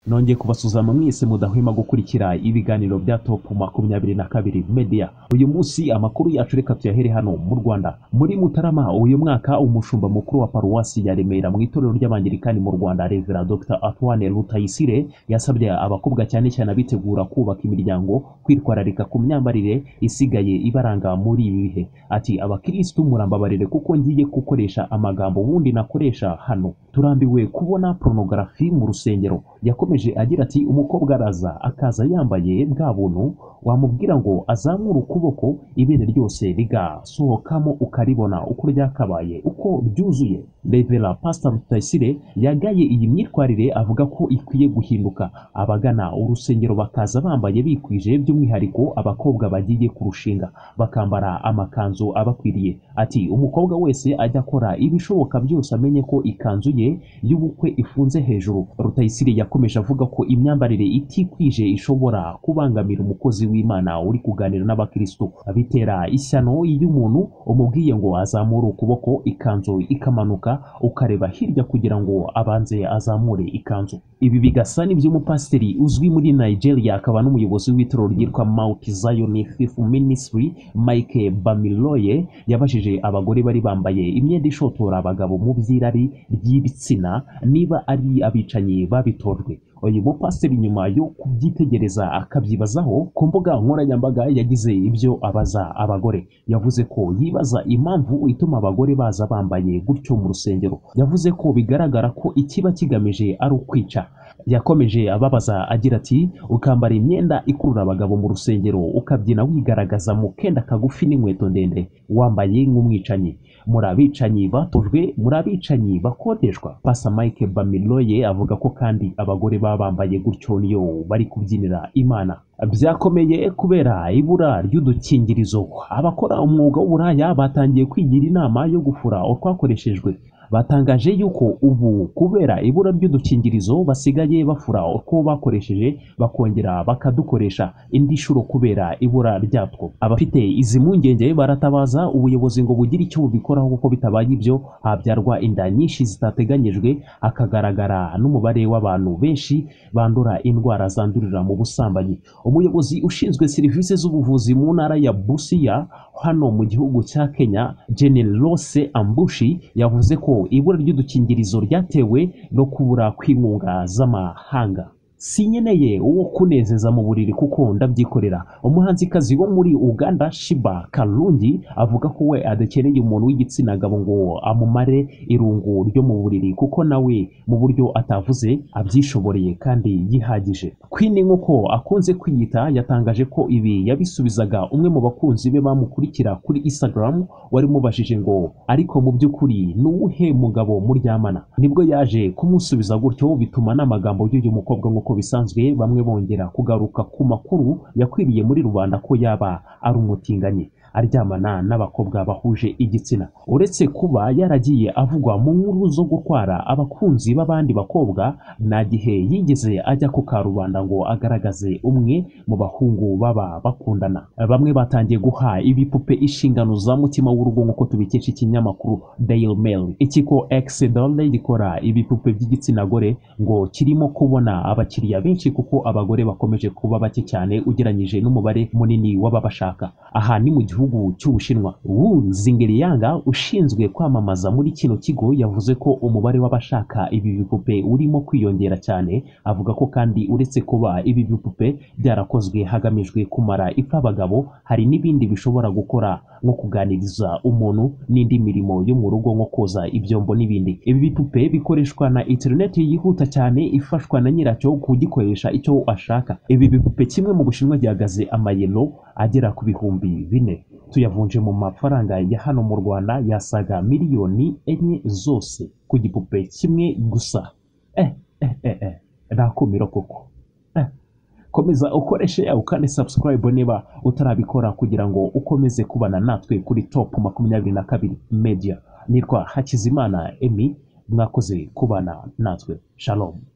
nongeye kubasuzuma mwese mudahwema gukurikira ibiganiro bya top makumyabiri na kabiri media uyu munsi amakuru yacu reka tuyahere hano mu rwanda muri mutarama uyu mwaka umushumba mukuru wa paruwasi ya remera mu itorero ry'abangilikani mu rwanda revera dr antoine rutayisire yasabye abakobwa cyane cyane abitegura kubaka imiryango kwitwararika ku myambarire isigaye ibaranga muri ibi bihe ati abakirisitu murambabarire kuko ngiye gukoresha amagambo ubundi nakoresha hano turambiwe kubona porunogarafi mu rusengero yakomeje agira ati umukobwa araza akaza yambaye bwa buntu wamubwira ngo azamure ukuboko ibere ryose rigasohokamo ukaribona uko ryakabaye uko byuzuye revera pastor rutayisire yagaye iyi myitwarire avuga ko ikwiye guhinduka abagana urusengero bakaza bambaye bikwije by'umwihariko abakobwa bagiye kurushinga bakambara amakanzu abakwiriye ati umukobwa wese ajya akora ibishoboka byose amenye ko ikanzu ye y'ubukwe ifunze hejuru rutayisire yakomeje avuga ko imyambarire itikwije ishobora kubangamira umukozi w'imana uri kuganira n'abakristo bitera ishyano iyo umuntu umubwiye ngo azamure ukuboko ikanzu ikamanuka ukareba hirya kugira ngo abanze azamure ikanzu ibi bigasa n'iby'umupasiteri uzwi muri nigeria akaba n'umuyobozi w'itorero ryitwa mount zion fifth ministry mike bamiloye yabajije abagore bari bambaye imyenda ishotora abagabo mu by'irari ry'ibitsina niba ari abicanyi babitojwe uyu mupasiteri nyuma yo kubyitegereza akabyibazaho ku mbuga nkoranyambaga yagize ibyo abaza abagore yavuze ko yibaza impamvu ituma abagore baza bambaye gutyo mu rusengero yavuze ko bigaragara ko ikiba kigamije ari ukwica yakomeje ababaza agira ati ukambara imyenda ikurura abagabo mu rusengero ukabyina wigaragaza mu kenda kagufi n'inkweto ndende wambaye nk'umwicanyi muri abicanyi batojwe muri abicanyi bakodeshwa pasa mike bamiloye avuga ko kandi abagore baba bambaye gutyo niyo bari kubyinira imana byakomeye kubera ibura ry'udukingirizo abakora umwuga w'uburaya batangiye kwigira inama yo gufura utwakoreshejwe batangaje yuko ubu kubera ibura ry'udukingirizo basigaye bafura utwo bakoresheje bakongera bakadukoresha indi nshuro kubera ibura ryatwo abafite izi mpungenge baratabaza ubuyobozi ngo bugire icyo bubikoraho kuko bitabaye ibyo habyarwa inda nyinshi zitateganyijwe hakagaragara n'umubare w'abantu benshi bandura indwara zandurira mu busambanyi umuyobozi ushinzwe serivisi z'ubuvuzi mu ntara ya busiya hano mu gihugu cya kenya jenel rose ambushi yavuze ko ibura ry'udukingirizo ryatewe no kubura kw'inkunga z'amahanga sinkeneye uwo kunezeza mu buriri kuko ndabyikorera umuhanzikazi wo muri uganda shiba karungi avuga ko we adakeneye umuntu w'igitsina gabo ngo amumare irungu ryo mu buriri kuko nawe mu buryo atavuze abyishoboreye kandi yihagije queen nk'uko akunze kwiyita yatangaje ko ibi yabisubizaga umwe mu bakunzi be bamukurikira kuri instagram wari umubajije ngo ariko mu by'ukuri ni uwuhe mugabo muryamana nibwo yaje kumusubiza gutyo bituma n'amagambo y'uyu mukobwa nk'uko bisanzwe bamwe bongera kugaruka ku makuru yakwiriye muri rubanda ko yaba ari umutinganyi aryamana n'abakobwa bahuje igitsina uretse kuba yaragiye avugwa mu nkuru zo gutwara abakunzi b'abandi bakobwa nta gihe yigeze ajya ku karubanda ngo agaragaze umwe mu bahungu baba bakundana bamwe batangiye guha ibipupe inshingano za mutima w'urugo nk'uko tubikesha ikinyamakuru daily mail ikigo exedole gikora ibipupe by'igitsina gore ngo kirimo kubona abakiriya benshi kuko abagore bakomeje kuba bake cyane ugereranyije n'umubare munini w'ababashaka aha ni mu gihugu cy'ubushinwa wu zingeriyanga ushinzwe kwamamaza muri kino kigo yavuze ko umubare w'abashaka ibi bipupe urimo kwiyongera cyane avuga ko kandi uretse kuba ibi bipupe byarakozwe hagamijwe kumara ipfa abagabo hari n'ibindi bishobora gukora nko kuganiriza umuntu n'indi mirimo yo mu rugo nko koza ibyombo n'ibindi ibi bipupe bikoreshwa na interineti yihuta cyane ifashwa na nyiracyo kugikoresha icyo ashaka ibi bipupe kimwe mu bushinwa gihagaze amayero agera ku bihumbi bine tuyavunje mu mafaranga ya hano mu rwanda yasaga miliyoni enye zose ku gipupe kimwe gusa eh, eh, eh, eh. nakumiro koko eh. komeza ukoreshe yawe kandi subscribe niba utarabikora kugira ngo ukomeze kubana natwe kuri top makumyabiri na kabiri media nitwa hakizimana emi mwakoze kubana natwe shalom